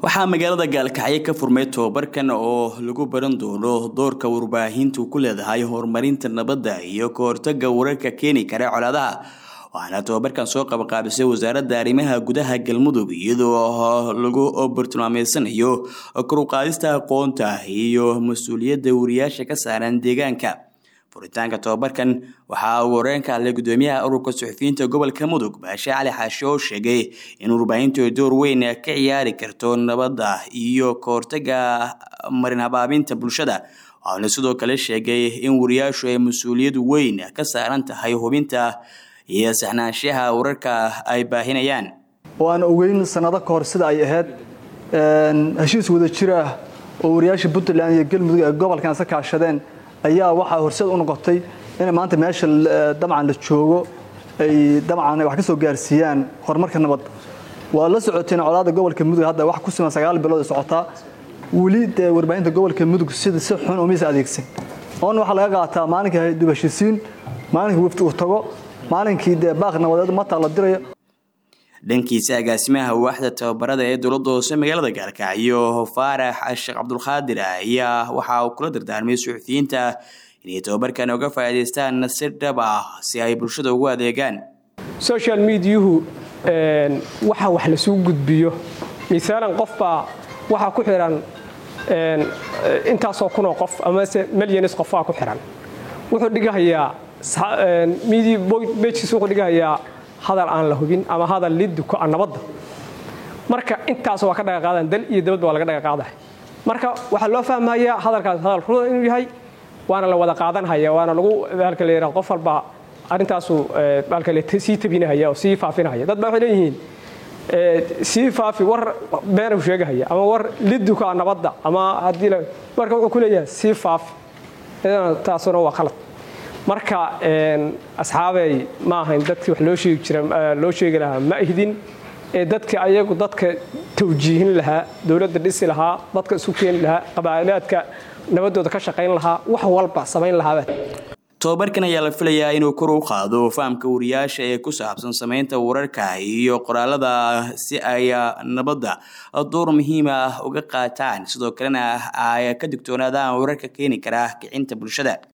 waxaa magaalada gaalkacyo ka furmay tobabarkan oo lagu baran doono doorka warbaahintu ku leedahay horumarinta nabadda iyo ka hortaga wararka keeni kara colaadaha waxaana tobabarkan soo qabaqaabisay wasaaradda arrimaha gudaha galmudug iyadoo lagu bartilmaameysanayo koruqaadista aqoonta iyo mas-uuliyadda wariyaasha ka saaran deegaanka furitaanka tobabarkan waxaa uu horeen ka hadlay gudoomiyaha ururka suxufiyiinta gobolka mudug baashe cali xaashe oo sheegay in warbaahintu ay door weyn ka ciyaari karto nabadda iyo ka hortaga marin habaabinta bulshada waxaana sidoo kale sheegay in wariyaashu ay mas-uuliyad weyn ka saaran tahay hubinta iyo saxnaanshaha wararka ay baahinayaan oo aan ogeyn sanado ka hor sida ay ahayd heshiis wada jir ah oo wariyaasha puntland iyo galmudug ee gobolkan isa kaashadeen ayaa waxaa horseed u noqotay inay maanta meesha dabcan la joogo ay dabcan wax ka soo gaarsiiyaan horumarka nabadda waa la socoteen colaada gobolka mudug hadda wax ku siman sagaal bilood ay socotaa weli dee warbaahinta gobolka mudug sida si xun umaysa adeegsan oona waxaa laga qaataa maalinkai dib heshiisiin maalinkii wafti uu tago maalinkii dee baaq nabadeed mataa la dirayo dhankiisa agaasimaha waaxda tababarada ee dowladda hoose magaalada gaalkacyo faarax sheekh cabdulqaadir ayaa waxa uu kula dardaarmay suxufiyiinta inay tababarkan uga faa'iidaystaan si dhab ah si ay bulshada ugu adeegaan social mediahu waxa wax lasuu gudbiyo misaalan qofbaa waxaa ku xihan intaasoo kunoo qof amase milyanis qofaa ku xihan wuxuu dhigahayaa bejkiis wuxuu dhigahayaa hadal aan la hubin ama hadal liduko a nabadda marka intaas waa ka dhaga qaadaan dal iyo dabadba waa laga dhaga qaadahay marka waxaa loo fahmayaa hadalkaas hadal ruda inuu yahay waana la wada qaadanhaya waana lagu halka la yidhaha qof walba arrintaasu halka le sii tabinahaya oo sii faafinahaya dad baa waxay leeyihiin sii faafi war been uu sheegahaya ama war liduko a nabadda ama haddii marka wuxuu ku leeyahay sii faafi taasuna waa khalad marka asxaabey ma ahayn dadkii wax loo sheegi jira loo sheegi lahaa ma ihdin ee dadka ayagu dadka tawjiihin lahaa dowladda dhisi lahaa dadka isu keeni lahaa qabaa'ilaadka nabaddooda ka shaqayn lahaa wax walba samayn lahaaba tobabarkan ayaa la filayaa inuu kor u qaado fahamka wariyaasha ee ku saabsan samaynta wararka iyo qoraalada si ay nabadda door muhiima uga qaataan sidoo kalena ay ka digtoonaadaan wararka keeni kara kicinta bulshada